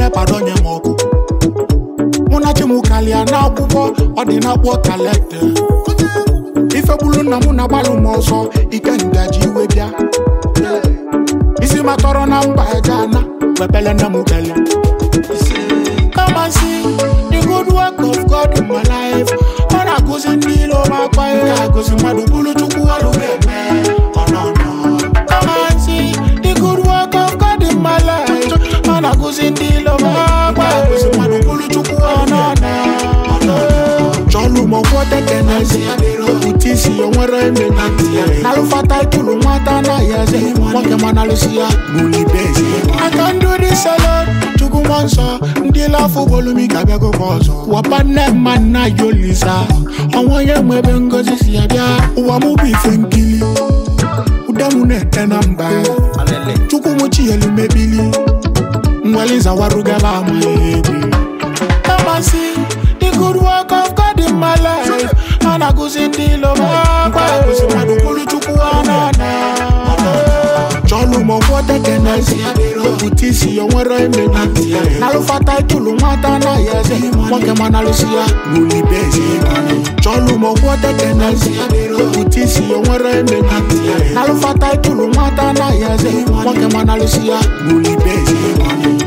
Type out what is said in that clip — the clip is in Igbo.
nepa donye m ọkụ mụ na chi m kalịa n'akwụkwọ ọ dị n'akpọ kalete ife gburu nna m na-agbalụ m ọsọ ike ngaji iwe bịa isi ma tọrọ na mba eje ana wepele nne m kele Come and see the good work of God in my life. Ọ na-akụzi ndị ilo m akpa ihe agụzi mmadụ bụrụ chukwu ọrụ ga-eme ọ nọ nọ. Come and see the good work of God in my life. Ọ na-akụzi ndị ilo m akpa ihe agụzi mmadụ bụrụ chukwu ọ nọ nọ. ọ nọ nọ. Chọlụ m ọkwọ tekenezi Okwute isi ya nwere eme na ntị ya Nalụfata ikulu nwata anaghị eze Nwoke ma nalụsi ya gbulibezi I can do this alone Chukwu mmụọ nsọ Ndị lafụ bolumi ka bịagokwa ọzọ Wapa nne mma nna ya olisa Ọnwa onye nwe ebe ngozi si ya bịa Ụwa mụ bụ ife nkili Ude mụ na-ete na mba Chukwu mụ chi elu mebili Nweli zawarugala amaghị ebi Come and see the good work of God in my life. And I go see the love of God. Kusi madu kulu chuku anana. Chọlụ m ọkwọ tekenezi Okwute ya nwere eme na ntị ya Nalụfata itulu nwata anaghị eze Nwoke ma nalụsi ya gbulibezi Chọlụ m ọkwọ tekenezi Okwute ya nwere eme na ntị ya Nalụfata itulu nwata anaghị eze Nwoke ma nalụsi ya gbulibezi